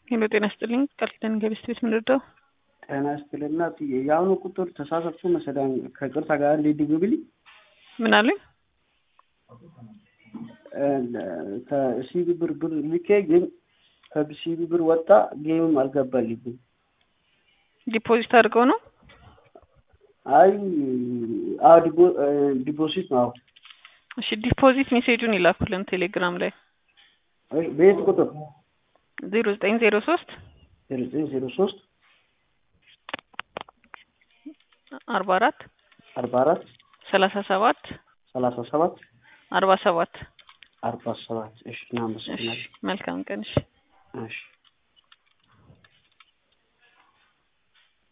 ሄሎ ጤና ይስጥልኝ። ቃል ኪዳን ገበስት ቤት ምንርዳው? ጤና ይስጥልና የአሁኑ ቁጥር ተሳሳትኩ መሰለኝ። ከቅርታ ጋር እንዴት ድግብል ምን አለኝ? ከሲቢ ብር ብር ልኬ ግን ከሲቢ ብር ወጣ፣ ጌምም አልገባልኝም። ዲፖዚት አድርገው ነው? አይ አዎ ዲፖዚት ነው። እሺ ዲፖዚት ሜሴጁን ይላኩልን ቴሌግራም ላይ በየት ቁጥር? ዜሮ ዘጠኝ ዜሮ ሶስት ዜሮ ዘጠኝ ዜሮ ሶስት አርባ አራት አርባ አራት ሰላሳ ሰባት ሰላሳ ሰባት አርባ ሰባት አርባ ሰባት እሺ፣ እናመሰግናለን። መልካም ቀን። እሺ እሺ